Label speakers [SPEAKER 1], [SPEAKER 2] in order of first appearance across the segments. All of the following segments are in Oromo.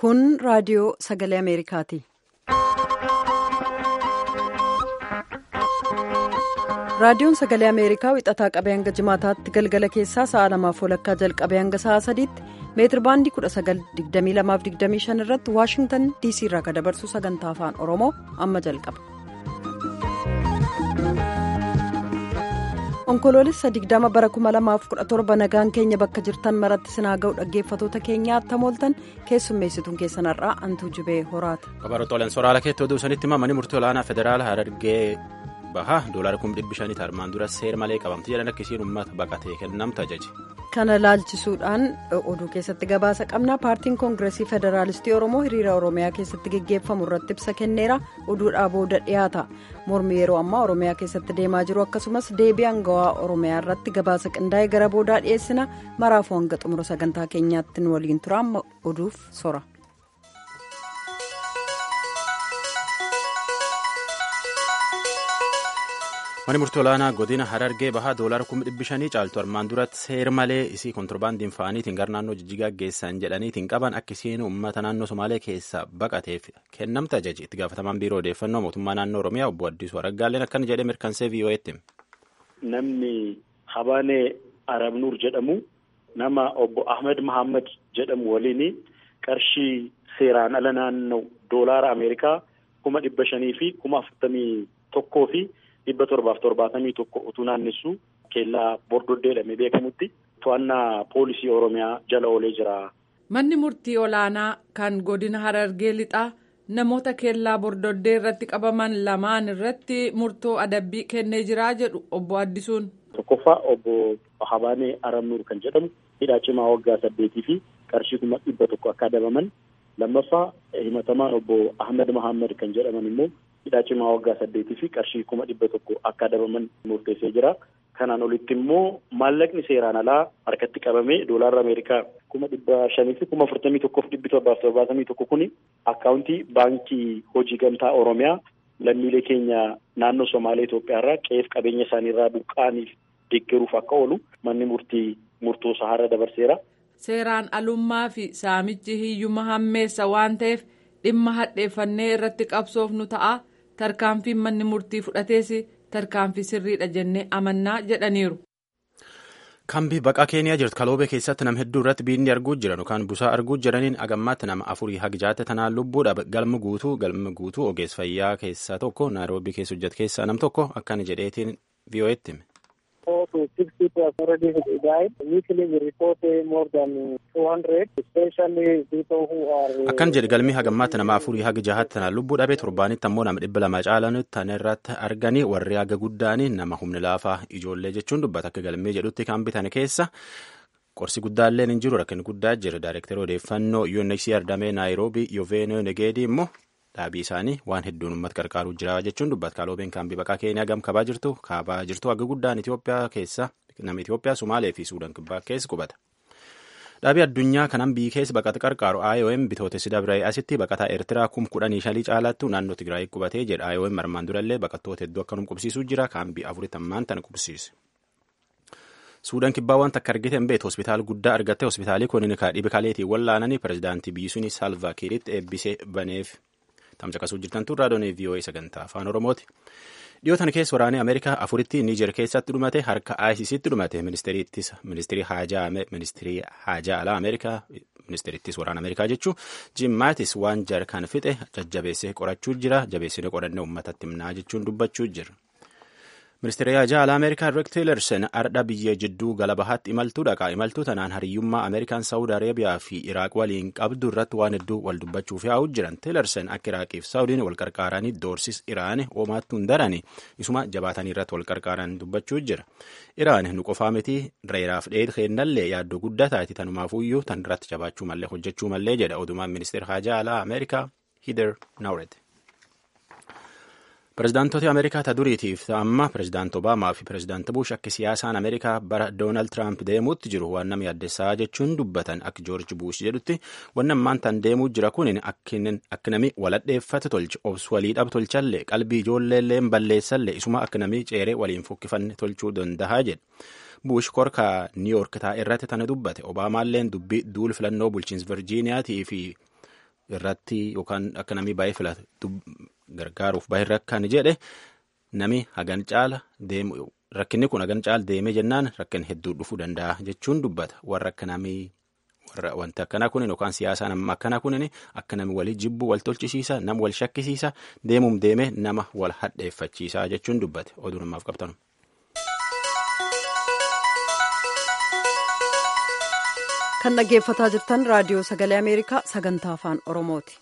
[SPEAKER 1] Kun raadiyoo sagalee Ameerikaati. Raadiyoon sagalee Ameerikaa wixataa qabee hanga jimaataatti galgala keessaa sa'a lamaaf walakkaa jalqabee hanga sa'a sadiitti meetir baandii 1922-25 irratti Waashingtan DC irraa kan dabarsu sagantaa afaan Oromoo amma jalqaba. Onkoloolessa 20 bara 2017 nagaan keenya bakka jirtan maratti sinaa ga'u dhaggeeffatoota keenyaa attamooltan keessummeessituun keessanarraa antuu jibee horaata.
[SPEAKER 2] Kabaroota soraala keettoo duusanitti mamanii murtii olaanaa federaala Harargee bahaa doolaara kuma dhibbi shaniiti armaan dura seera malee qabamti jedhan akkasiin uummata baqatee kennamta ajaji.
[SPEAKER 1] Kana laalchisuudhaan oduu keessatti gabaasa qabna paartiin koongireesii federaalistii oromoo hiriira oromiyaa keessatti geggeeffamu irratti ibsa kenneera oduudhaa booda dhiyaata mormi yeroo ammaa oromiyaa keessatti deemaa jiru akkasumas deebii aangawaa oromiyaa irratti gabaasa qindaa'ee gara boodaa dhiyeessina maraafuu hanga xumura sagantaa keenyaatti nu waliin tura amma oduuf sora.
[SPEAKER 2] Mani murtii olaanaa godina Harargee bahaa doolaara kuma dhibbi shanii caaltu armaan duratti seera malee isii kontirbaandiin fa'aniitiin gara naannoo jijjigaa geessan jedhaniitiin qaban akkasiin uummata naannoo Somaalee keessa baqateef kennamta ajaji itti gaafatamaan biiroo odeeffannoo mootummaa naannoo Oromiyaa obbo Addisuu Araggaalleen akkana jedhee mirkansee VOA'tti.
[SPEAKER 3] Namni Habaanee Arabnuur jedhamu nama obbo Ahmed Mahammad jedhamu waliin qarshii seeraan ala naannoo doolaara Ameerikaa kuma dhibba shanii fi kuma afurtamii tokkoo fi. dhibba torbaaf torbaatamii tokko utuu naannessu keellaa bordoddee jedhamee beekamutti to'annaa poolisii oromiyaa jala oolee jira.
[SPEAKER 4] Manni murtii olaanaa kan godina Harargee lixaa namoota keellaa bordoddee irratti qabaman lamaan irratti murtoo adabbii kennee jiraa jedhu obbo Addisuun.
[SPEAKER 3] Tokkoffaa obbo Habaanee Aramnuur kan jedhamu hidhaa cimaa waggaa saddeetii fi qarshii kuma dhibba tokko akka adabaman lammaffaa himatamaan obbo Ahmed Mahammad kan jedhaman immoo. hidhaa cimaa waggaa saddeetii fi qarshii kuma dhibba tokko akka adabaman murteessee jira. Kanaan olitti immoo maallaqni seeraan alaa harkatti qabamee doolaarra Ameerikaa kuma dhibba shanii fi kuma afurtamii tokkoof dhibbi torbaaf torbaatamii tokko kuni akkaawuntii baankii hojii gamtaa Oromiyaa lammiilee keenya naannoo Somaalee Itoophiyaa irraa qe'eef qabeenya isaanii irraa buqqaaniif deeggaruuf akka oolu manni murtii murtoo sahara dabarseera.
[SPEAKER 4] Seeraan alummaa fi saamichi hiyyuma hammeessa waan ta'eef dhimma hadheeffannee irratti qabsoof nu ta'a. tarkaanfiin manni murtii fudhatees tarkaanfii sirriidha jennee amannaa jedhaniiru.
[SPEAKER 2] Kambii baqaa keeniyaa jirtu kaloobee keessatti nama hedduu irratti biinni arguu jiran yookaan busaa arguu jiraniin agammaatti nama afurii hagjaate tanaan lubbuudha galma guutuu galma guutuu ogeessa fayyaa keessaa tokko naayiroobii keessa hojjetu keessaa nam tokko akkana jedheetiin VOA'tti hime. Akkan jedhe galmii hagammaatti nama afurii haga jahaatti tanaan lubbuu dhabee torbaanitti ammoo nama dhibba lama caalanitti tan irratti arganii warri haga guddaanii nama humni laafaa ijoollee jechuun dubbata akka galmee jedhutti kan bitan keessa qorsi guddaalleen hin jiru rakkin guddaa jira daayirektara odeeffannoo UNHCR damee naayiroobii Yoveenoo Negeedii immoo dhaabii isaanii waan hedduun uummata gargaaruu jira jechuun dubbata kaloobeen kaambii baqaa keeniyaa gam kabaa jirtu kaabaa jirtu haga guddaan Itoophiyaa keessa nama Itoophiyaa Sumaalee fi Suudaan kibbaa keessa qubata. Dhaabii addunyaa kanan biyyi keessa baqata qarqaaru IOM bitootessi dabree asitti baqataa Eertiraa kum kudhanii shalii caalaattu naannoo Tigraay qubatee jedha IOM armaan durallee baqattoota hedduu akkanum qubsiisuu jira kaambii afuritammaan tana qubsiise. Suudaan kibbaa waan takka argite hin beektu hospitaala guddaa argatte hospitaalii kun dhibe kaleetiin wallaananii pirezidaantii biyyi suni Salva Kiiritti eebbisee baneef. Tamcaqasuu jirtan tun raadiyoon VOA sagantaa afaan Oromooti. Dhiyootan keessa waraanee Ameerikaa afuritti Niijer keessatti dhumate harka ICCtti dhumate ministeerii haajaa alaa Ameerikaa ministeerittis waraana Ameerikaa jechuun Jim Maatis waan jarkaan fixe jajjabeessee qorachuu jira jabeessine qorannee uummatatti himnaa jechuun dubbachuu jira. Ministeerri haajaa alaa Ameerikaa Rick Tillerson ardha biyya jidduu gala bahaatti imaltuu dhaqa. Imaltuu tanaan hariyyummaa Ameerikaan Saawud Areebiyaa fi Iraaq waliin qabdu irratti waan hedduu wal dubbachuuf yaa'u jiran. Tillerson akka Iraaqiif Saawudiin wal qarqaaranii doorsis Iraan hoomaattuu hin darani isuma jabaatanii irratti wal qarqaaran dubbachuu jira. Iraan nu qofaa miti reeraaf dheedhi keennallee yaaddoo guddaa taati tanumaafuyyuu tan irratti jabaachuu mallee hojjechuu mallee jedha odumaan ministeera haajaa alaa Ameerikaa Hider Nauret. Pireezidaantota Ameerikaa ta duriitiif amma pireezidaanti Obaamaa fi pireezidaanti Bush akka siyaasaan Ameerikaa bara Doonaald Tiraamp deemuutti jiru waan nama yaaddessaa jechuun dubbatan akka Joorji Bush jedhutti waan ammaan tan deemuu jira kun akka nami waladheeffate tolche obsu walii dhab tolchallee qalbii ijoolleellee balleessallee isuma akka nami ceeree waliin fokkifanne tolchuu danda'a jedhe. Bush korkaa Niiyork taa'e irratti tana dubbate Obaamaalleen dubbii duul filannoo bulchiinsa Virjiiniyaatii fi irratti yookaan akka namni baay'ee filatu gargaaruuf baay'ee rakkan jedhe nami hagan caala deemu rakkinni kun hagan caala deemee jennaan rakkin hedduu dhufuu danda'a jechuun dubbata warra akka namii warra wanti akkanaa kunin yookaan siyaasaan amma akkanaa kunin akka nami walii jibbu wal tolchisiisa nama wal shakkisiisa deemuum deemee nama wal hadheeffachiisa jechuun dubbate oduu namaaf qabtanu.
[SPEAKER 1] kan dhaggeeffataa jirtan raadiyoo sagalee ameerikaa sagantaa afaan oromooti.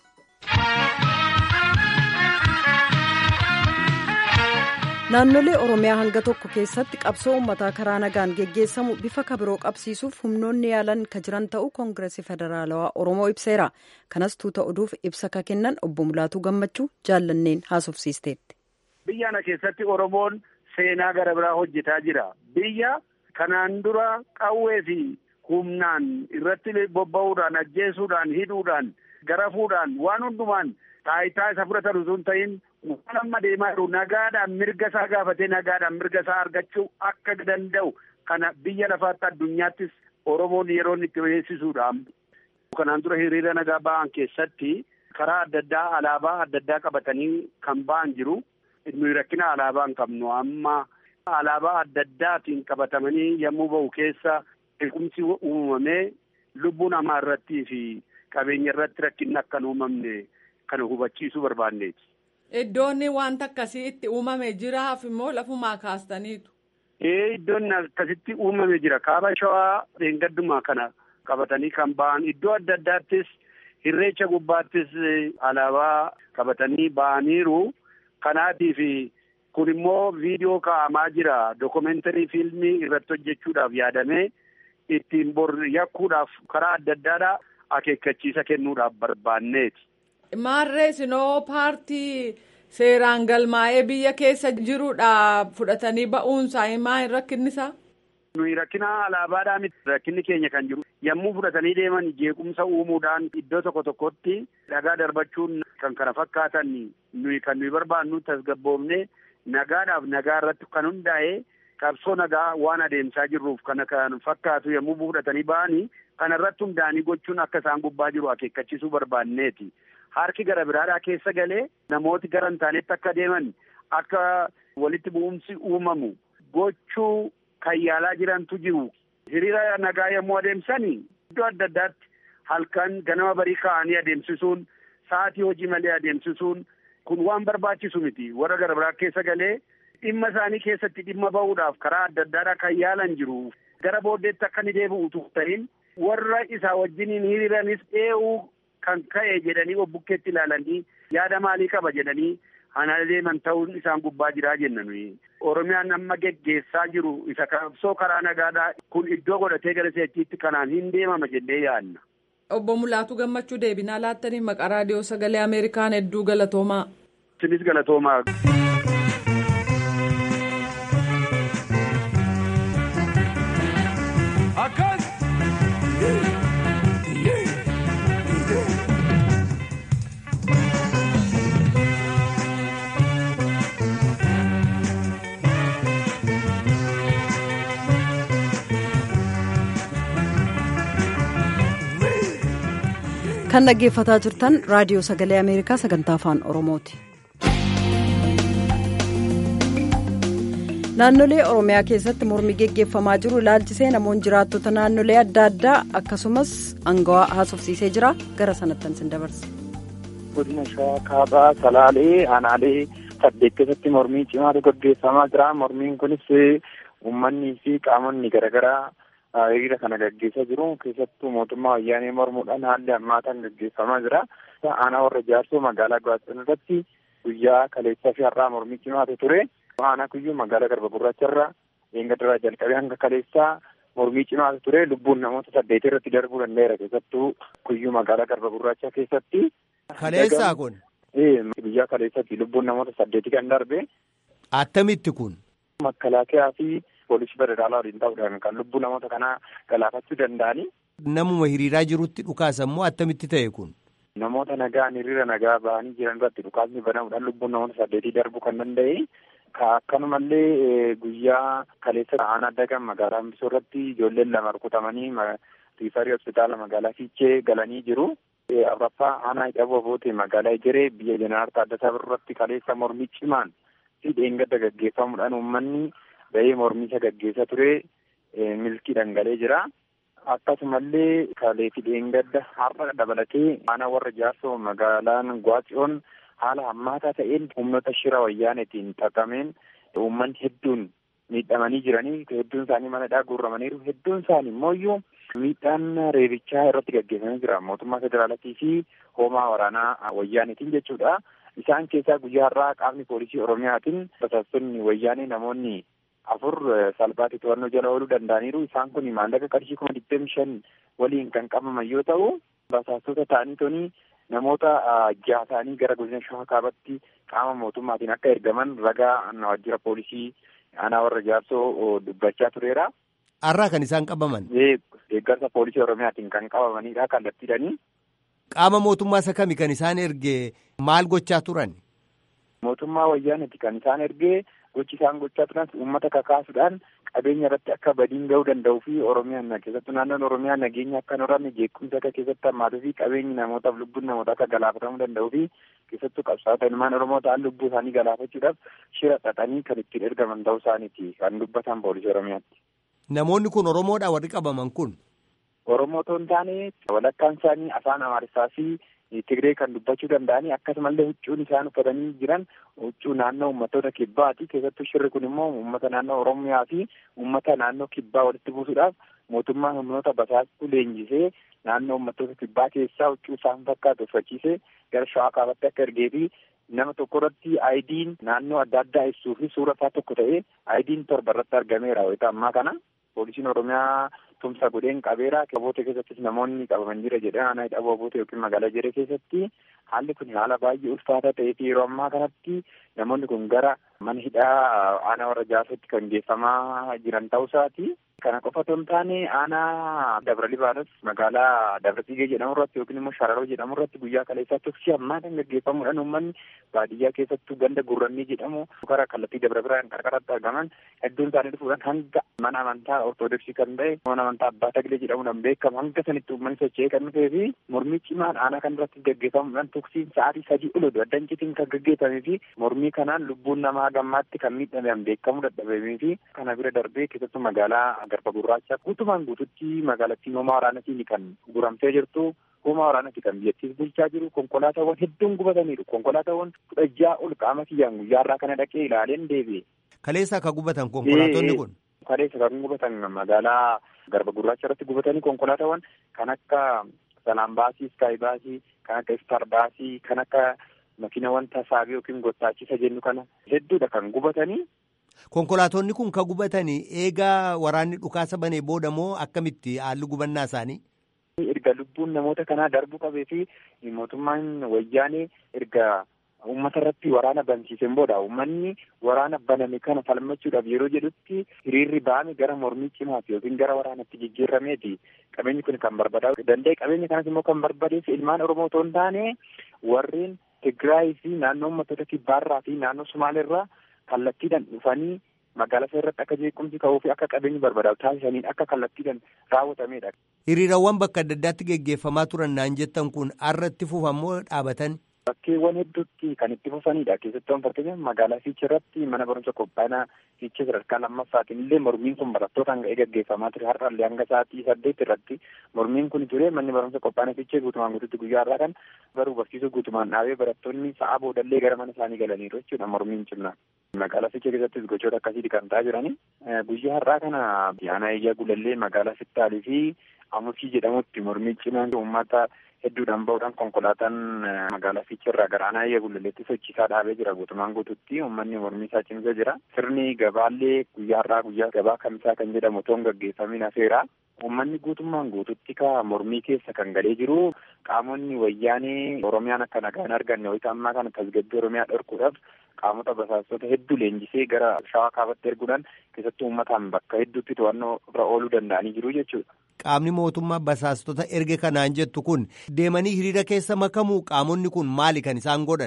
[SPEAKER 1] naannolee oromiyaa hanga tokko keessatti qabsoo uummataa karaa nagaan geggeessamu bifa kabiroo qabsiisuuf humnoonni yaalan ka jiran ta'uu koongireesii federaalawaa oromoo ibseera kanas tuuta oduuf ibsa ka kennan obbo mulaatuu gammachuu jaallanneen haasofsiisteetti.
[SPEAKER 5] biyya kana keessatti oromoon seenaa gara biraa hojjetaa jira biyya kanaan dura qawwee fi humnaan irratti bobba'uudhaan ajjeesuudhaan hidhuudhaan garafuudhaan waan hundumaan taayitaa isa fudhatan utuu hin ta'in waan amma deemaa jiru nagaadhaan mirga isaa gaafatee nagaadhaan mirga isaa argachuu akka danda'u kana biyya lafaatti addunyaattis oromoon yeroo inni itti beeksisuudha. Kanaan dura hiriira nagaa ba'an keessatti karaa adda addaa alaabaa adda addaa qabatanii kan ba'an jiru. Nuyi rakkina alaabaa hin qabnu amma alaabaa adda addaatiin qabatamanii yommuu ba'u keessa beekumsi uumamee lubbuu namaa irrattii fi qabeenya irratti rakkinni akka hin uumamne kana hubachiisuu barbaanneeti.
[SPEAKER 4] Iddoon wanta akkasii itti uumame jiraaf immoo lafumaa kaastaniitu.
[SPEAKER 5] Ee iddoon akkasitti uumame jira kaaba shawaa dheengaddumaa kana qabatanii kan ba'an iddoo adda addaattis irreecha gubbaattis alaabaa qabatanii ba'aniiru kanaatiif kun immoo viidiyoo kaa'amaa jira dookumentarii fiilmii irratti hojjechuudhaaf yaadamee ittiin bor yakkuudhaaf karaa adda addaadhaa akeekkachiisa kennuudhaaf barbaanneeti.
[SPEAKER 4] Maarree sinoo paartii seeraan galmaa'ee biyya keessa jiruudha fudhatanii ba'uunsaa himaa hin rakkinnisaa?
[SPEAKER 5] Nuyi rakkina alaabaadhaa miti rakkinni keenya kan jiru yommuu fudhatanii deeman jeequmsa uumuudhaan iddoo tokko tokkotti dhagaa darbachuun kan kana fakkaatan nuyi kan nuyi barbaannu tasgabboofne nagaadhaaf nagaa irratti kan hundaa'e qabsoo nagaa waan adeemsaa jirruuf kana kan fakkaatu yommuu fudhatanii ba'anii kana irratti hundaa'anii gochuun akka isaan gubbaa jiru akeekkachiisuu barbaanneeti. Harki gara biraadhaa keessa galee namooti gara hin taanetti akka deeman akka walitti bu'umsi uumamu gochuu kan yaalaa jirantu jiru. Hiriira nagaa yommuu adeemsan iddoo adda addaatti halkan ganama barii ka'anii adeemsisuun sa'atii hojii malee adeemsisuun kun waan barbaachisu miti. Warra gara biraa keessa galee dhimma isaanii keessatti dhimma ba'uudhaaf karaa adda addaadhaa kan yaalan jiru. Gara booddeetti akka inni deebi'u utuu ta'in warra isaa wajjiniin hiriiranis dhee'uu kan ka'e jedhanii obbukkeetti ilaalanii yaada maalii qaba jedhanii ana deeman ta'uun isaan gubbaa jiraa jenna nuyi. Oromiyaan amma geggeessaa jiru isa qabsoo karaa nagaadhaa kun iddoo godhatee gara seechiitti kanaan hin deemama jennee yaadna.
[SPEAKER 4] Obbo Mulaatuu Gammachuu deebinaa laattanii maqaa raadiyoo sagalee Ameerikaan hedduu galatoomaa.
[SPEAKER 5] Isinis galatoomaa.
[SPEAKER 6] Akkas.
[SPEAKER 1] kan dhaggeeffataa jirtan raadiyoo sagalee ameerikaa sagantaa afaan oromooti. naannolee oromiyaa keessatti mormii geggeeffamaa jiru ilaalchisee namoonni jiraattota naannolee adda addaa akkasumas angawaa haasofsiisee jira gara sanattan sin dabarsa.
[SPEAKER 7] godina shawaa kaabaa salaalee aanaalee saddeet keessatti mormii cimaatu gaggeeffamaa jira mormiin kunis uummanni fi qaamonni garaagaraa hiriira kana gaggeessaa jiru keessattuu mootummaa wayyaanee mormuudhaan haalli hammaataan gaggeeffamaa jira aanaa warra jaarsoo magaalaa gaazexaan irratti guyyaa kaleessaa fi har'aa mormii cimaatu ture aanaa kuyyuu magaalaa garba gurraacharra eengaddaraa jalqabee hanga kaleessaa mormii cimaatu ture lubbuun namoota saddeet irratti darbuu danda'eera keessattuu kuyyuu magaalaa garba gurraachaa keessatti.
[SPEAKER 6] Kaleessaa kun.
[SPEAKER 7] Guyyaa kaleessatti lubbuun namoota saddeeti kan darbe.
[SPEAKER 6] Attamitti kun.
[SPEAKER 7] Makalaakiyaa fi poolisii federaalaa waliin ta'uudhaan kan lubbuu namoota kanaa galaafachuu danda'anii.
[SPEAKER 6] Namuma hiriiraa jirutti dhukaasa immoo attamitti ta'e kun.
[SPEAKER 7] Namoota nagaan hiriira nagaa bahanii jiran irratti dhukaasni banamuudhaan lubbuun namoota saddeetii darbuu kan danda'e. Akkanumallee guyyaa kaleessa aanaa dagan magaalaa Ambisoo irratti ijoolleen lama rukutamanii riifarii hospitaala magaalaa Fiichee galanii jiru. afraffaa aanaa hidhaboo boote magaalaa Ejeree biyya Jeneraal Taaddasaa Birruutti kaleessa mormii cimaan fi dheengadda gaggeeffamuudhaan uummanni bahee mormii isa gaggeessaa ture milkii dhangalee jira. Akkasumallee kalee fi dheengadda har'a dabalatee aanaa warra jaarsoo magaalaan Gwaatsiyoon haala hammaataa ta'een humnoota shira wayyaanetiin xaxameen uummanni hedduun miidhamanii jiranii hedduun isaanii manadhaa guurramaniiru hedduun isaanii immoo miidhaan reebichaa irratti gaggeeffamee jira mootummaa federaalatii fi hoomaa waraanaa wayyaanetiin jechuudha. Isaan keessaa guyyaa har'aa qaamni poolisii oromiyaatiin basaastonni wayyaanee namoonni afur salphaatti to'annoo jala ooluu danda'aniiru. Isaan kun maallaqa qarshii kuma digdami shan waliin kan qabaman yoo ta'u basaastota ta'anii toni namoota jaha ta'anii gara godina shawaa kaabatti qaama mootummaatiin akka ergaman ragaa waajjira poolisii aanaa warra jaarsoo dubbachaa tureera.
[SPEAKER 6] Har'aa kan isaan qabaman.
[SPEAKER 7] Deeggarsa poolisii oromiyaatiin kan qabamanidha kallattiidhanii.
[SPEAKER 6] Qaama mootummaa isa kami kan isaan erge maal gochaa turan?
[SPEAKER 7] Mootummaa wayyaanati kan isaan ergee gochi isaan gochaa turan uummata kakaasuudhaan qabeenya irratti akka badiin ga'uu danda'uu fi oromiyaan keessattuu naannoon oromiyaa nageenya akka hin horanne jeequmsa akka keessatti hammaatuu fi qabeenyi namootaaf lubbuun namootaa akka galaafatamuu danda'uu fi keessattuu qabsaa'ota ilmaan oromoo ta'an lubbuu isaanii galaafachuudhaaf shira xaxanii kan ittiin ergaman ta'uu isaaniiti kan dubbatan poolisii oromiyaatti.
[SPEAKER 6] Namoonni kun oromoodha warri qabaman kun.
[SPEAKER 7] Oromoo otoo hin taane walakkaan isaanii afaan Amaarissaa fi Tigree kan dubbachuu danda'anii akkasumallee huccuun isaan uffatanii jiran huccuu naannoo uummattoota kibbaati. Keessattuu shirri kun immoo uummata naannoo Oromiyaa fi uummata naannoo kibbaa walitti buusuudhaaf mootummaan humnoota basaastuu leenjisee naannoo uummattoota kibbaa keessaa huccuu isaan fakkaatu uffachiisee gara shawaa kaabatti akka ergee fi nama tokko irratti aayidiin naannoo adda addaa ibsuu fi suura isaa tokko ta'ee aayidiin torba irratti argameera wayita ammaa kana. Poolisiin Oromiyaa tumsa godheen qabeera. Qaboota keessattis namoonni qabaman jira jedhee aanaa hidhaboo boote yookiin magaalaa Ejeree keessatti haalli kun haala baay'ee ulfaataa ta'ee fi yeroo ammaa kanatti namoonni kun gara mana hidhaa aanaa warra jaarsootti kan geeffamaa jiran ta'uu isaati. Kana qofa otoo hin taane aanaa Dabra Libaanos magaalaa Dabra Tigee jedhamu irratti yookiin immoo Shararoo jedhamu irratti guyyaa kaleessaa tuksii hammaataan gaggeeffamuudhaan uummanni baadiyyaa keessattuu ganda gurrannii jedhamu gara kallattii Dabra Biraan qarqaratti argaman hedduun isaanii dhufuudhaan hanga mana amantaa Ortodoksii kan ta'e mana amantaa Abbaa Taglee jedhamuudhaan beekamu hanga sanitti uummanni socho'ee kan dhufee fi mormii cimaan aanaa kan irratti gaggeeffamuudhaan tuksiin sa'aatii sadii ol oduu addancitiin kan gaggeeffamee fi mormii kanaan lubbuun namaa gammaatti kan miidhamean beekamuu dadhabamee fi kana bira darbee keessattuu magaalaa garba gurraacha guutumaan guututti magaalattiin hoomaa waraanatiin kan guramtee jirtu hoomaa waraanati kan biyyattiis bulchaa jiru konkolaataawwan hedduun gubataniiru konkolaataawwan kudha ja'a ol qaama kiyyaan guyyaarraa kana dhaqee ilaaleen deebi'e.
[SPEAKER 6] Kaleessa akka gubatan konkolaatonni kun.
[SPEAKER 7] Kaleessa kan gubatan magaalaa garba gurraacha irratti gubatanii konkolaataawwan kan akka salaan baasii iskaayi baasii kan akka istar baasii kan akka makiina wanta saabii yookiin gottaachisa jennu kana hedduudha kan gubatanii.
[SPEAKER 6] Konkolaatonni kun kan gubatanii eegaa waraanni dhukaasa banee booda moo akkamitti haalli gubannaa isaanii?
[SPEAKER 7] Erga lubbuun namoota kanaa darbuu qabee fi mootummaan wayyaanee erga uummata irratti waraana bansiiseen booda uummanni waraana baname kana falmachuudhaaf yeroo jedhutti hiriirri ba'ame gara mormii cimaati yookiin gara waraanatti jijjiirameeti. Qabeenyi kun kan barbadaa'u danda'e qabeenya kanas immoo kan barbadeef ilmaan Oromoo otoo hin taane warreen Tigraay fi naannoo uummattoota kibbaarraa fi naannoo Sumaaleerraa kallattiidhaan dhufanii magaalaa isaa irratti akka jeequmsi ka'uu fi akka qabeenyi barbadaa'u taasisaniin akka kallattiidhaan raawwatamedha.
[SPEAKER 6] Hiriirawwan bakka adda addaatti geggeeffamaa turan naan jettan kun har'atti fufamoo dhaabatan?
[SPEAKER 7] Bakkeewwan hedduutti kan itti fufanidha. Keessattuu fakkeenyaaf magaalaa Fiichee irratti mana barumsa qophaa'inaa Fiichee sadarkaa lammaffaatiin illee mormiin kun barattootaan ga'ee gaggeeffamaa ture. Har'allee hanga sa'aatii saddeet irratti mormiin kun ture manni barumsa qophaa'inaa Fiichee guutumaan guututti guyyaa har'aa kan baruu barsiisuu guutumaan dhaabee barattoonni sa'a boodallee gara mana isaanii galaniiru jechuudha mormiin cimnaa. Magaalaa Fiichee keessattis gochoota akkasii kan ta'aa jirani. Guyyaa har'aa kana aanaa iyyaa gulallee magaalaa Fittaalii fi Amusii jedhamutti mormii cimaan uummata hedduudhaan bahuudhaan konkolaataan magaalaa Fiichee irraa gara aanaa iyyaa gulalleetti sochiisaa dhaabee jira guutumaan guututti uummanni mormii isaa cimsee jira. Sirni gabaallee guyyaa har'aa guyyaa gabaa kamisaa kan jedhamu otoo hin gaggeeffamin hafeera. Uummanni guutummaan guututti ka mormii keessa kan galee jiru qaamonni wayyaanee Oromiyaan akka nagaan arganne wayita ammaa kana tasgabbii Oromiyaa dhorkuudhaaf qaamota basaastota hedduu leenjisee gara shawaa kaabatti erguudhaan keessattuu uummataan bakka hedduutti to'annoo irra ooluu danda'anii jiru jechuudha.
[SPEAKER 6] Qaamni mootummaa basaastota erge kanaan jettu kun deemanii hiriira keessa makamuu qaamonni kun maali kan isaan godhan?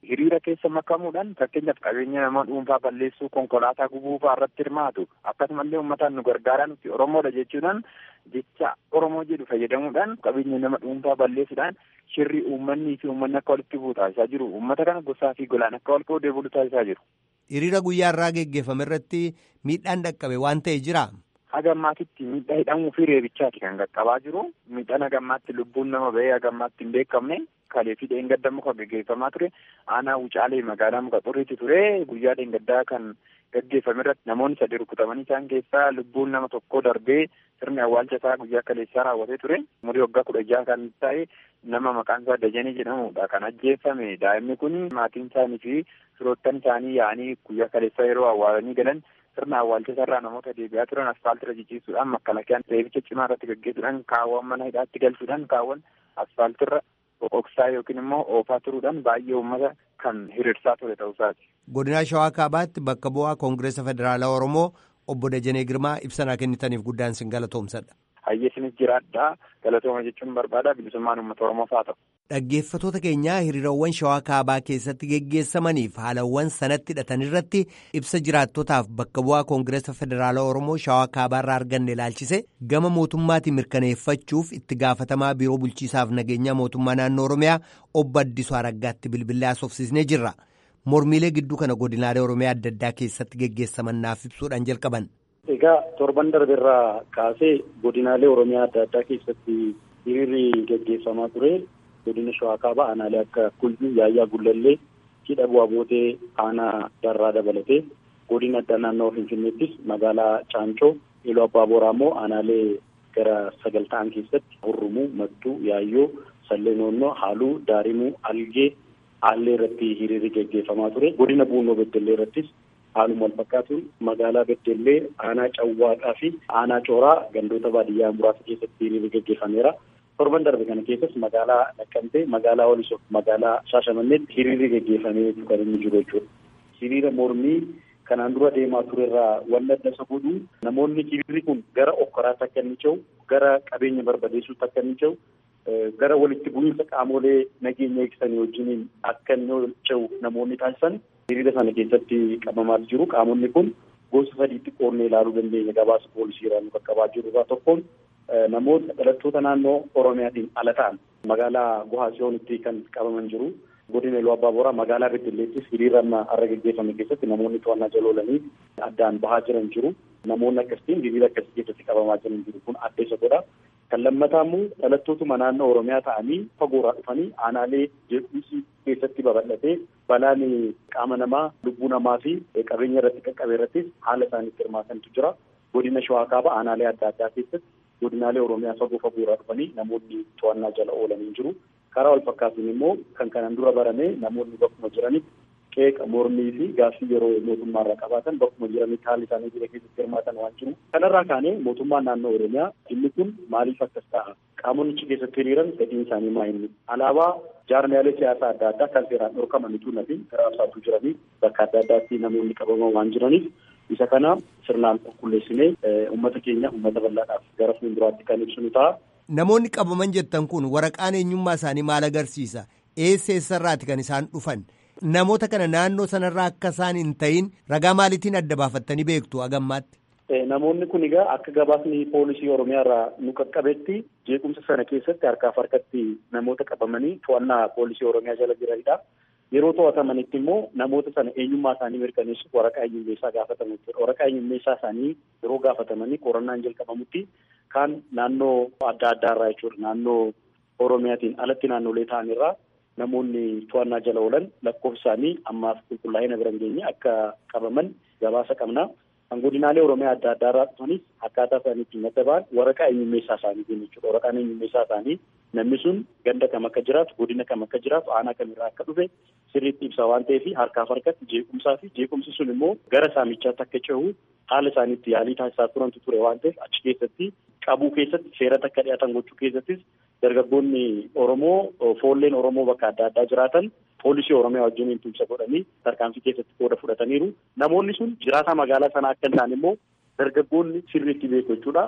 [SPEAKER 7] hiriira keessa makamuudhaan fakkeenyaaf qabeenya nama dhuunfaa balleessuu konkolaataa gubuu fa'aa irratti hirmaatu akkasumallee uummataan nu gargaaraa nuti oromoodha jechuudhaan jecha oromoo jedhu fayyadamuudhaan qabeenya nama dhuunfaa balleessuudhaan shirri uummanni fi uummanni akka walitti bu'u taasisaa jiru uummata kana gosaa fi golaan akka wal qoodee bulu taasisaa jiru.
[SPEAKER 6] Hiriira guyyaa irraa geggeeffame irratti miidhaan dhaqqabe waan ta'e jira.
[SPEAKER 7] Haga ammaatitti miidhaa hidhamuu fi reebichaati kan qaqqabaa jiru. Miidhaan haga ammaatti lubbuun nama bahee haga ammaatti hin beekamne. Kalee fi dheengaddaa muka gaggeeffamaa ture. Aanaa Wucaalee magaalaa muka xurriitti ture. Guyyaa dheengaddaa kan gaggeeffame irratti namoonni sadi rukutamanii isaan keessaa lubbuun nama tokkoo darbee sirni awwaalcha isaa guyyaa kaleessaa raawwatee ture. Umurii waggaa kudha jaha kan ta'e nama maqaan isaa Dajanee jedhamudha kan ajjeeffame. Daa'imni kun maatiin isaanii fi firoottan isaanii yaa'anii guyyaa kaleessaa yeroo awwaalanii galan sirna awwaalcha irraa namoota deebi'aa turan asfaaltira jijjiisuudhaan makkalakiyaan reebicha cimaa irratti gaggeessuudhaan kaawwan mana hidhaatti galchuudhaan kaawwan asfaaltirra boqoqsaa yookiin immoo oofaa turuudhaan baay'ee uummata kan hiriirsaa ture ta'uusaati.
[SPEAKER 6] Godina Shawaa Kaabaatti bakka bu'aa Koongireesa Federaalaa Oromoo obbo Dajanee Girmaa ibsanaa kennitaniif guddaan sin galatoomsadha.
[SPEAKER 7] Hayyeesinis jiraadhaa galatooma jechuun barbaada bilisummaan uummata Oromoof haa ta'u.
[SPEAKER 6] Dhaggeeffatoota keenyaa hiriirawwan shawaa kaabaa keessatti geggeessamaniif haalawwan sanatti hidhatan irratti ibsa jiraattotaaf bakka bu'aa koongireesa federaalaa oromoo shawaa kaabaa irraa arganne ilaalchise gama mootummaatiin mirkaneeffachuuf itti gaafatamaa biiroo bulchiisaaf nageenyaa mootummaa naannoo oromiyaa obbo Addisuu Araggaatti bilbilee haasofsiisnee jirra. Mormiilee gidduu kana godinaalee oromiyaa adda addaa keessatti geggeessaman naaf ibsuudhaan jalqaban.
[SPEAKER 3] Egaa torban darbeerraa kaasee godinaalee oromiyaa adda addaa keessatti hiriirri geggeeffamaa ture. godina shawaa kaabaa aanaalee akka kuyyuu yaayyaa gullallee hidha bu'aa bootee aanaa darraa dabalatee godina addaa naannoo finfinneettis magaalaa caancoo iluu abbaa booraa immoo aanaalee gara sagal ta'an keessatti hurrumuu mattuu yaayyoo sallee noonnoo haaluu daarimuu algee aallee irratti hiriirri geggeeffamaa ture godina buunoo beddellee irrattis haaluma wal fakkaatuun magaalaa beddellee aanaa cawwaaqaa fi aanaa cooraa gandoota baadiyyaa muraasa keessatti hiriirri geggeeffameera. torban darbe kana keessas magaalaa Naqqamtee, magaalaa Walisoo, magaalaa Shaashamanneetti hiriirri geggeeffamee kan inni jiru jechuudha. Hiriira mormii kanaan dura deemaa turerraa wanni adda isa godhu namoonni hiriirri kun gara okkoraatti akka inni cehu, gara qabeenya barbadeessuutti akka inni cehu, gara walitti bu'iinsa qaamolee nageenya eegsisanii wajjiniin akka inni cehu namoonni taasisan hiriira sana keessatti qabamaa jiru. Qaamonni kun gosa sadiitti qoodnee ilaaluu dandeenya gabaasa poolisiirraa qaqqabaa jiru irraa tokkoon namoota dhalattoota naannoo Oromiyaatiin ala ta'an magaalaa Gohaasiyoonitti kan qabaman jiru. Godina Iluu Abbaa Booraa magaalaa Beddelleettis hiriira amma har'a geggeeffame keessatti namoonni to'annaa jala oolanii addaan bahaa jiran jiru. Namoonni akkasitiin hiriira akkasii keessatti qabamaa jiran jiru kun adda isa godha. Kan lammataa immoo dhalattootuma naannoo Oromiyaa ta'anii fagoorraa dhufanii aanaalee jeequmsi keessatti babal'atee balaan qaama namaa lubbuu namaa fi qabeenya irratti qaqqabe irrattis haala isaaniitti hirmaatantu jira. Godina Shawaa Kaabaa aanaalee adda addaa keessatti godinaalee Oromiyaa fagoo fagoorraa dhufanii namoonni to'annaa jala oolanii jiru. Karaa wal fakkaatuun immoo kan kanaan dura barame namoonni bakkuma jiranitti qeeqa mormii fi gaaffii yeroo mootummaarraa qabaatan bakkuma jiranitti haalli isaanii jira keessatti hirmaatan waan jiru. Kanarraa kaanee mootummaan naannoo Oromiyaa dhimmi kun maaliif akkas ta'a? Qaamonni keessatti hiriiran fedhiin isaanii maa inni? Alaabaa jaarmiyaalee siyaasaa adda addaa kan seeraan dhorkamanitu nafi raabsaatu jiranii bakka adda addaatti namoonni qabaman waan jiraniif isa kana sirnaan qulqulleessinee uummata keenya uummata bal'aadhaaf gara fuulduraatti kan ibsinu ta'a.
[SPEAKER 6] Namoonni qabaman jettan kun waraqaan eenyummaa isaanii maal agarsiisa? Eessa eessarraati kan isaan dhufan? Namoota kana naannoo sanarraa akka isaan hin ta'in ragaa maaliitiin adda baafattanii beektu agammaatti?
[SPEAKER 3] Namoonni kun egaa akka gabaasni poolisii Oromiyaa irraa nu qaqqabetti jeequmsa sana keessatti harkaaf harkatti namoota qabamanii to'annaa poolisii Oromiyaa jala jiranidha. Yeroo to'atamanitti immoo namoota sana eenyummaa isaanii mirkaneessuuf waraqaa eenyummeessaa gaafatamu jechuudha. Waraqaa eenyummeessaa isaanii yeroo gaafatamanii qorannaan jalqabamutti kaan naannoo adda addaarraa jechuudha. Naannoo Oromiyaatiin alatti naannolee ta'anirraa namoonni to'annaa jala oolan lakkoofsa isaanii ammaaf qulqullaa'ina bira hin geenye akka qabaman gabaasa qabna. Kan godinaalee Oromiyaa adda addaarraa dhufanis akkaataa isaanii ittiin adda ba'an waraqaa eenyummeessaa isaaniitiin jechuudha. Waraqaan eenyummeessaa isaanii namni sun ganda kam akka jiraatu, godina kam akka jiraatu, aanaa kamirraa akka dhufe sirriitti ibsa waan ta'eef harkaaf harkatti jeequmsaa fi jeequmsi sun immoo gara saamichaatti akka cehu haala isaaniitti yaalii taasisaa turantu ture waan ta'eef achi keessatti qabuu keessatti seeratti akka dhiyaatan gochuu keessattis dargaggoonni Oromoo foolleen Oromoo bakka adda addaa jiraatan poolisii Oromiyaa wajjin tumsa godhanii tarkaanfii keessatti qooda fudhataniiru. Namoonni sun jiraataa magaalaa sanaa akka hin taane immoo dargaggoonni sirriitti beeku jechuudha.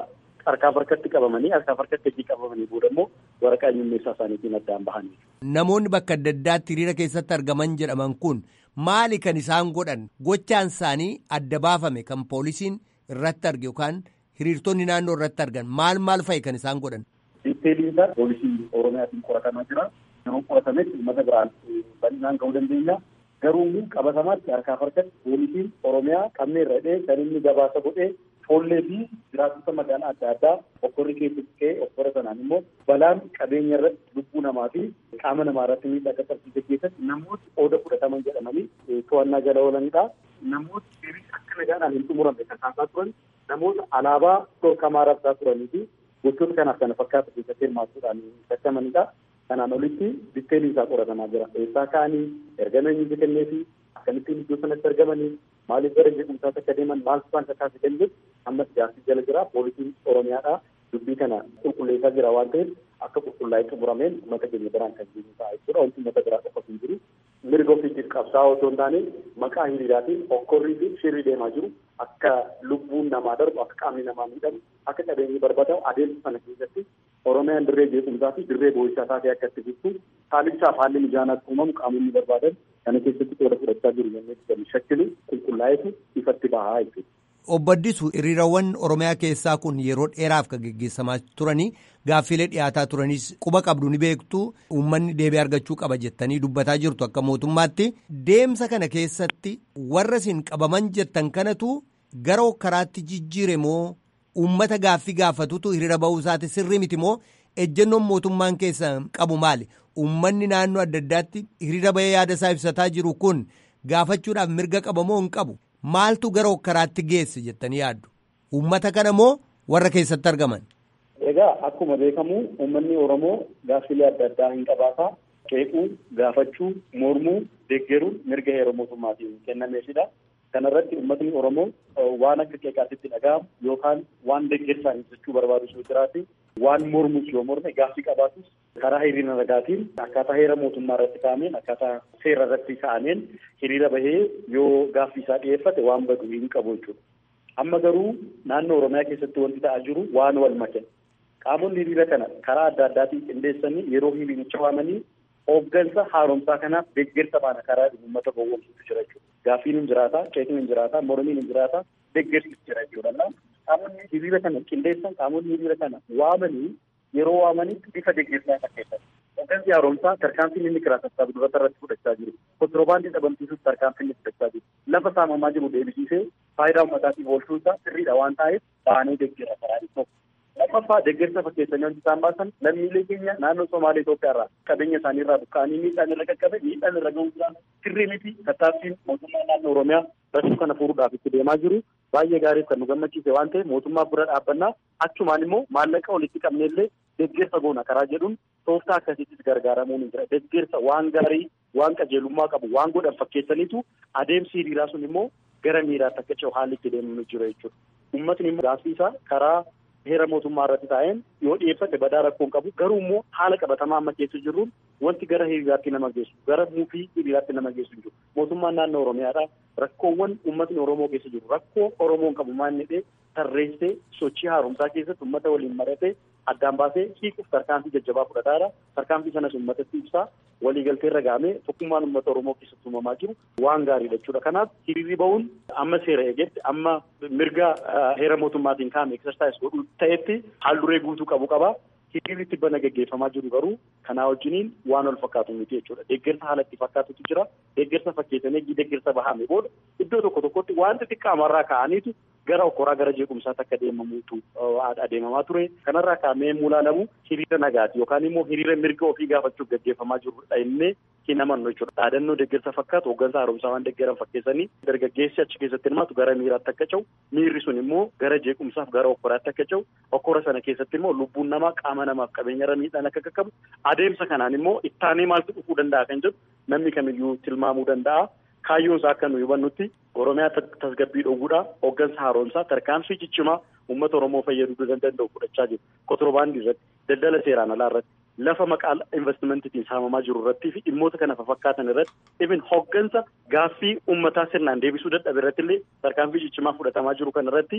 [SPEAKER 3] harkaaf harkatti qabamanii harkaaf harkatti hojii qabamanii booda immoo waraqaa eenyummeessaa isaaniitiin addaan bahanii.
[SPEAKER 6] Namoonni bakka adda addaatti hiriira keessatti argaman jedhaman kun maali kan isaan godhan gochaan isaanii adda baafame kan poolisiin irratti arge yookaan hiriirtonni naannoo irratti argan maal maal fa'i kan isaan godhan.
[SPEAKER 3] Diiteeliin isaa poolisii Oromiyaatiin qoratamaa jira. Yeroo qoratametti uummata biraan bal'inaan ga'uu dandeenya. Garuu qabatamaatti harkaaf harkatti poolisiin Oromiyaa qabnee irra dhee kan inni gabaasa godhee foollee fi jiraattota magaalaa adda addaa okkorri keessatti ka'ee okkora sanaan immoo balaan qabeenya irratti lubbuu namaa fi qaama namaa irratti miidhaa qaqqabsiise keessatti namooti qooda fudhataman jedhamanii to'annaa jala oolanidha. Namooti deebii akka nagaadhaan hin xumuramne kan taasaa turan namoota alaabaa dhorkamaa rabsaa turanii fi gochoota kanaaf kana fakkaatu keessatti hirmaachuudhaan shakkamanidha. Kanaan olitti ditteelii isaa qoratamaa jira. Eessaa ka'anii ergama eenyutu kennee fi akkamittiin iddoo sanatti argamanii maaliif gara jeequmsaatti akka deeman maal isaan kakaase kan ammas gaaffii jala jira. Poolisiin Oromiyaadha dubbii kana qulqulleessaa jira waan ta'eef akka qulqullaa'ee xumurameen uummata keenya biraan kan jiru ta'a jechuudha. Wanti uummata biraa qofa hin jiru. Mirga ofiitiif qabsaa'aa otoo hin taane maqaa hiriiraatiin okkorrii fi shirrii deemaa jiru. Akka lubbuun namaa darbu, akka qaamni namaa miidhamu, akka qabeenyi barbadaa'u adeemsa sana keessatti Oromiyaan dirree jeequmsaa fi dirree boo'ichaa taatee akka itti jirtu haalichaaf haalli mijaanaatti uumamu qaamonni barbaadan kana keessatti qooda fudhachaa jiru jennee kan shakkilu qulqullaa'etu ifatti bahaa jechuudha.
[SPEAKER 6] Obbo Addisuu hiriirawwan Oromiyaa keessaa kun yeroo dheeraaf kan geggeessamaa turanii gaaffiilee dhiyaataa turanis quba qabdu ni beektu uummanni deebii argachuu qaba jettanii dubbataa jirtu akka mootummaatti deemsa kana keessatti warra isin qabaman jettan kanatu gara karaatti jijjiire moo uummata gaaffii gaafatutu hiriira bahuu isaati sirrii miti moo ejjennoon mootummaan keessa qabu maali uummanni naannoo adda addaatti hiriira bahee yaada isaa ibsataa jiru kun gaafachuudhaaf mirga qaba moo hin qabu. Maaltu gara hokkaraatti geesse jettanii yaaddu? Uummata kana moo warra keessatti argaman?
[SPEAKER 3] Egaa akkuma beekamu uummanni Oromoo gaaffilee adda addaa hin qabaataa qeequu, gaafachuu, mormuu, deeggaruun mirga heera mootummaatiin kennameefidha. Kana irratti uummatni Oromoo waan akka qeeqaatitti dhaga'amu yookaan waan deeggarsaan ibsachuu barbaadu yoo jiraate waan mormus yoo morme gaaffii qabaatus karaa hiriira nagaatiin akkaataa heera mootummaa irratti kaa'ameen akkaataa seera irratti kaa'ameen hiriira bahee yoo gaaffii isaa dhiyeeffate waan badu hin qabu jechuudha. Amma garuu naannoo Oromiyaa keessatti wanti ta'aa jiru waan wal make. Qaamonni hiriira kana karaa adda addaatiin qindeessanii yeroo hiriiricha waamanii hooggansa haaromsaa kanaaf deeggarsa baana karaa uummata gowwoomsuutu jira jechuudha. Gaaffiin hin jiraata, qeeqni hin jiraata, mormiin hin jiraata, deeggarsi jira jechuudha. Qaamonni hiriira kana qindeessan qaamonni hiriira kana waamanii yeroo waamanitti bifa deeggarsaa fakkeessan. Hooggansi haaromsaa tarkaanfiin inni kiraa sassaabu duratti irratti fudhachaa jiru. Kontiroobaandii dhabamsiisuuf tarkaanfiin inni fudhachaa jiru. Lafa saamamaa jiru deebisiisee faayidaa uummataatiif oolchuu isaa sirriidha waan ta'eef baanee deeggara karaa tokko. Lammaffaa deeggarsa fakkeessanii wanti isaan baasan lammiilee keenya naannoo Somaalee Itoophiyaa irraa qabeenya isaanii irraa buqqa'anii miidhaan irra qaqqabe miidhaan irra ga'uudhaan sirrii miti tattaaffiin mootummaa naannoo Oromiyaa rakkoo kana furuudhaaf itti deemaa jiru baay'ee gaariif kan nu gammachiise waan ta'eef mootummaa bira dhaabbannaa achumaan immoo maallaqa walitti qabneellee deeggarsa goona karaa jedhuun tooftaa akkasiittis gargaaramuun hin jira deeggarsa waan gaarii waan qajeelummaa qabu waan godhan fakkeessaniitu adeemsi hiriiraa sun immoo gara miiraatti akka ce'u haalli itti deemnu jira jechuudha. Uummatni immoo gaaffii isaa karaa heera mootummaa irratti taa'een yoo dhiyeeffate badaa rakkoon qabu garuu immoo haala qabatamaa amma keessa jirruun wanti gara hiriiraatti nama geessu gara muufii hiriiraatti nama geessu jiru mootummaan naannoo oromiyaadha rakkoowwan uummatni oromoo keessa jiru rakkoo oromoon qabu maal jedhee tarreessee sochii haaromsaa keessatti uummata waliin maratee addaan baasee hiikuuf tarkaanfii jajjabaa fudhataadha tarkaanfii sanas uummatatti ibsaa waliigaltee irra gahamee tokkummaan uummata oromoo keessatti uumamaa jiru waan gaariidha jechuudha kanaaf hiriirri bahuun amma seera eegetti amma mirga heera mootummaatiin kaa'ame eksersaayis godhu ta'etti haal duree guutuu qabu qaba hiriirri tibbana gaggeeffamaa jiru garuu kanaa wajjiniin waan wal fakkaatu miti jechuudha deeggarsa haala itti fakkaatutu jira deeggarsa fakkeessanii deeggarsa bahame booda iddoo tokko tokkotti waan xixiqqaamarraa ka'aniitu gara okkoraa gara jeequmsaatti akka deemamuutu adeemamaa ture kanarraa kaa'amee mulaalamu hiriira nagaati yookaan immoo hiriira mirga ofii gaafachuuf gaggeeffamaa jirudha innee hin amannu jechuudha dhaadannoo deeggarsa fakkaatu hooggansa haaromsaa waan deeggaran fakkeessanii dargaggeessi achi keessatti hirmaatu gara miiraatti akka ce'u miirri sun immoo gara jeequmsaaf gara okkoraatti akka ce'u okkora sana keessatti immoo lubbuun namaa qaama namaaf qabeenya irra miidhaan akka qaqqabu adeemsa kanaan immoo ittaanee maaltu dhufuu danda'a kan jedhu namni kamiyyuu tilmaamuu danda'a. kaayyoon isaa akka nu hubannutti oromiyaa tasgabbii dhoowwuudha hooggansa haaromsaa tarkaanfii ciccimaa uummata oromoo fayyaduu danda'u fudhachaa jiru kotorbaandii irratti daldala seeraan alaa irratti lafa maqaa investimentiitiin saamamaa jiru irrattii fi dhimmoota kana fakkaatan irratti even hooggansa gaaffii uummataa sirnaan deebisuu dadhabe irratti illee tarkaanfii ciccimaa fudhatamaa jiru kan irratti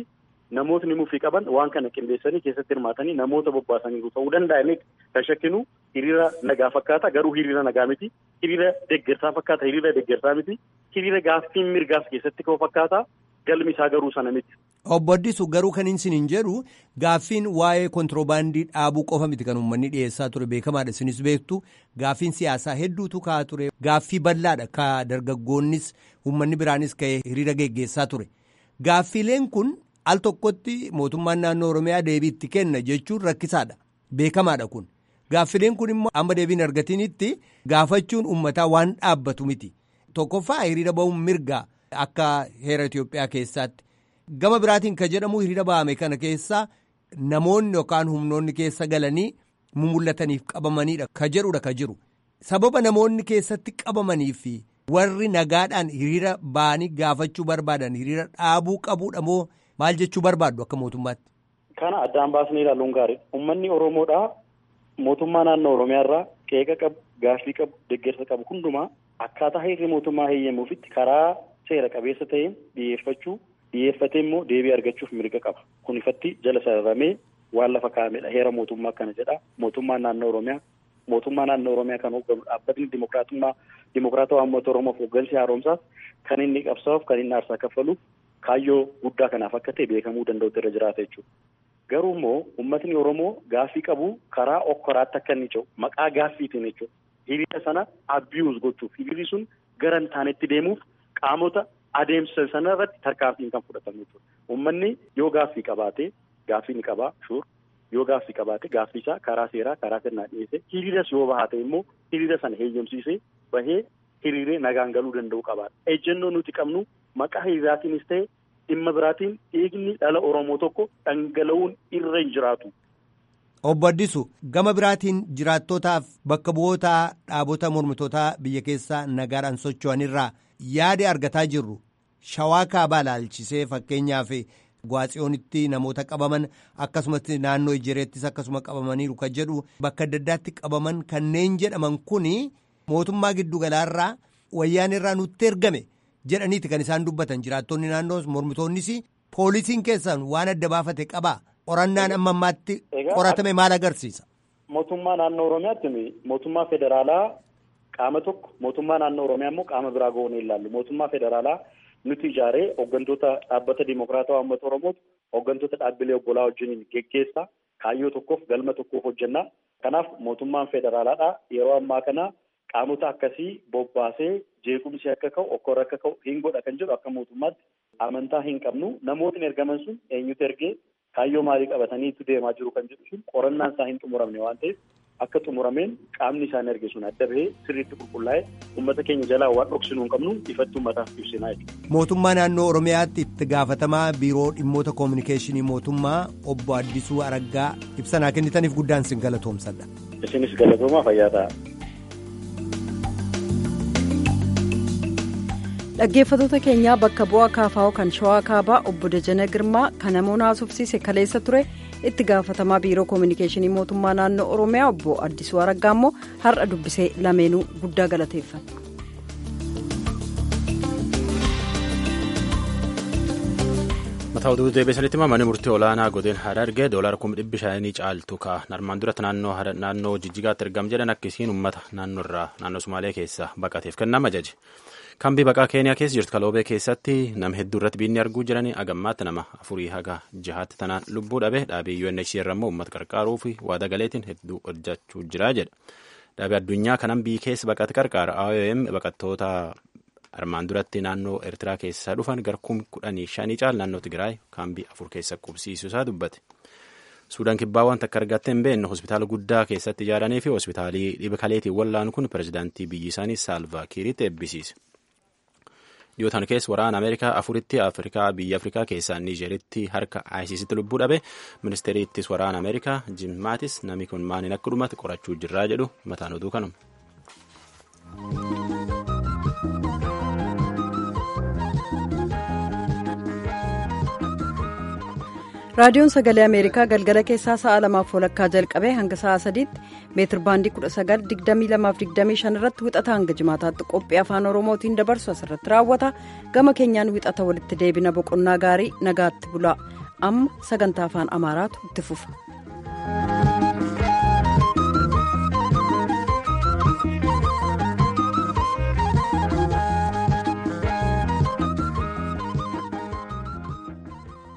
[SPEAKER 3] namootni mufii qaban waan kana qindeessanii keessatti hirmaatanii namoota bobbaasaniiru ta'uu danda'anii kan shakkinu hiriira nagaa fakkaata garuu hiriira nagaa miti hiriira deeggarsaa fakkaata hiriira deeggarsaa miti hiriira gaaffiin mirgaas keessatti ka'u fakkaata galmi isaa garuu sana miti.
[SPEAKER 6] Obbo Addisu garuu kan isin hin jedhu gaaffiin waa'ee kontiroobaandii dhaabuu qofa miti kan uummanni dhiyeessaa ture beekamaadha isinis beektu gaaffiin siyaasaa hedduutu ka'aa ture gaaffii bal'aadha ka dargaggoonnis uummanni biraanis ka'ee hiriira geggeessaa ture gaaffiileen kun al tokkotti mootummaan naannoo oromiyaa deebii itti kenna jechuun rakkisaadha beekamaadha kun gaaffileen kun immoo amma deebiin argatinitti gaafachuun uummataa waan dhaabbatu miti tokkoffaa hiriira ba'uun mirgaa akka heera Itoophiyaa keessaatti. gama biraatiin ka jedhamu hiriira ba'ame kana keessa namoonni yookaan humnoonni keessa galanii mul'ataniif qabamaniidha ka jedhudha ka jiru sababa namoonni keessatti qabamanii fi warri nagaadhaan hiriira ba'anii gaafachuu barbaadan hiriira dhaabuu qabuudha moo maal jechuu barbaaddu akka mootummaatti.
[SPEAKER 3] Kana addaan baasnee ilaaluun gaariidha. Uummanni Oromoodhaa mootummaa naannoo Oromiyaa irraa qeeqa qabu, gaaffii qabu, deeggarsa qabu hundumaa akkaataa heerri mootummaa heeyyamuufitti karaa seera qabeessa ta'een dhiyeeffachuu dhiyeeffatee immoo deebii argachuuf mirga qaba. Kun ifatti jala sararamee waan lafa kaa'amedha. Heera mootummaa kana jedha. Mootummaan naannoo Oromiyaa mootummaa naannoo Oromiyaa kan hoogganu dhaabbatni dimokiraatummaa dimokiraatawaa uummata Oromoof hooggansi haaromsaas kan inni qabsaa'uuf kan inni aarsaa kaffaluuf kaayyoo guddaa kanaaf akka ta'e beekamuu danda'utu irra jiraata jechuudha. Garuu immoo uummatni Oromoo gaaffii qabu karaa okkoraatti akka inni ce'u maqaa gaaffiitiin jechuudha. Hiriira sana abiyuus gochuuf hiriirri sun gara hin taanetti deemuuf qaamota adeemsa sana irratti tarkaanfiin kan fudhatamu jechuudha. Uummanni yoo gaaffii qabaate gaaffii ni qabaa shuur yoo gaaffii qabaate gaaffii isaa karaa seeraa karaa sirnaa dhiyeesse hiriiras yoo bahaate immoo hiriira sana heeyyamsiisee bahee hiriiree nagaan galuu danda'u qabaadha. Ejjennoo nuti qabnu maqaa hiriiraatiinis ta'e dhimma biraatiin dhiigni dhala Oromoo tokko dhangala'uun irra hin jiraatu.
[SPEAKER 6] Obbo Addisu gama biraatiin jiraattootaaf bakka bu'oota dhaabota mormitootaa biyya keessaa nagaadhaan socho'anirraa yaada argataa jirru shawaa kaabaa ilaalchisee fakkeenyaaf gwaatsiyoonitti namoota qabaman akkasumas naannoo ijireettis akkasuma qabamaniiru kan jedhu bakka adda addaatti qabaman kanneen jedhaman kun mootummaa giddugalaarraa wayyaan irraa nutti ergame jedhaniiti kan isaan dubbatan jiraattonni naannoo mormitoonnis poolisiin keessan waan adda baafate qabaa qorannaan amma ammaatti qoratame maal agarsiisa.
[SPEAKER 3] Mootummaa naannoo Oromiyaatti mootummaa federaalaa qaama tokko mootummaa naannoo Oromiyaa immoo qaama biraa goonee ilaallu mootummaa federaalaa nuti ijaaree hooggantoota dhaabbata dimokiraatawaa uummata Oromootu hooggantoota dhaabbilee obbolaa wajjin geggeessaa kaayyoo tokkoof galma tokkoof hojjennaa kanaaf mootummaan federaalaadha yeroo ammaa kana qaamota akkasii bobbaasee jeequmsi akka ka'u okkora akka ka'u hin godha kan jedhu akka mootummaatti amantaa hin qabnu namootni ergaman sun eenyutu ergee kaayyoo maalii qabataniitu deemaa jiru kan jedhu sun qorannaan isaa hin xumuramne waan ta'eef akka xumurameen qaamni isaan erge sun adda bahee sirriitti qulqullaa'ee uummata keenya jalaa waan dhoksinuu hin qabnu ifatti uummataaf ibsinaa jechuudha.
[SPEAKER 6] Mootummaa naannoo Oromiyaatti itti gaafatamaa biiroo dhimmoota koominikeeshinii mootummaa obbo Addisuu Araggaa ibsanaa kennitaniif guddaan sin galatoomsadha.
[SPEAKER 3] Isinis galatoomaa fayyaa ta'a.
[SPEAKER 1] dhaggeeffatoota keenyaa bakka bu'aa kaafaa'oo kan shawaa kaabaa obbo Dajana Girmaa kan namoonni haasofsiise kaleessa ture itti gaafatamaa biiroo koominikeeshinii mootummaa naannoo oromiyaa obbo Addisuu Araggaa immoo har'a dubbisee lameenuu guddaa galateeffata.
[SPEAKER 2] mataa oduu deebisanitti manni murtii olaanaa godina harargee doolara kuma dhibbi shanii caaltu ka armaan duratti naannoo jijjigaatti argam jedhan akkasiin uummata naannoo irraa naannoo sumaalee keessa baqateef kennama ajaje. kambii baqaa keeniyaa keessa jirtu kaloobee keessatti nama hedduu irratti biinni arguu jiranii agammaatti nama afurii haga jahaatti tanaan lubbuu dhabe dhaabii UNHCR immoo uummata qarqaaruu fi waada galeetiin hedduu hojjechuu jira jedha dhaabii addunyaa kanan biyyi keessa baqate qarqaara IOM baqattoota armaan duratti naannoo Eertiraa keessaa dhufan garkuun kudhanii shanii caal naannoo Tigraay kaambii afur keessa qubsiisuu isaa dubbate. Suudaan kibbaa wanta akka argatte hin beekne hospitaala guddaa keessatti ijaaranii fi hospitaalii dhiba kaleetiin wallaan kun pirezidaantii biyyi isaanii Saalvaa Kiiritti eebbisiise. dhiyootaan keessa waraana ameerikaa afuritti afrikaa biyya afrikaa keessaa niijeeritti harka ayisiisitti lubbuu dhabe ministeeriittis waraana ameerikaa jim maatis namni kun maaliin akka dhumate qorachuu jirraa jedhu mataan oduu kanuma.
[SPEAKER 1] raadiyoon sagalee ameerikaa galgala keessaa sa'a lamaaf walakkaa jalqabee hanga sa'a sadiitti meetir baandii 1922 irratti wixata hanga jimaataatti qophii afaan oromootiin dabarsu asirratti raawwata gama keenyaan wixata walitti deebina boqonnaa gaarii nagaatti bula amma sagantaa afaan amaaraatu itti fufa.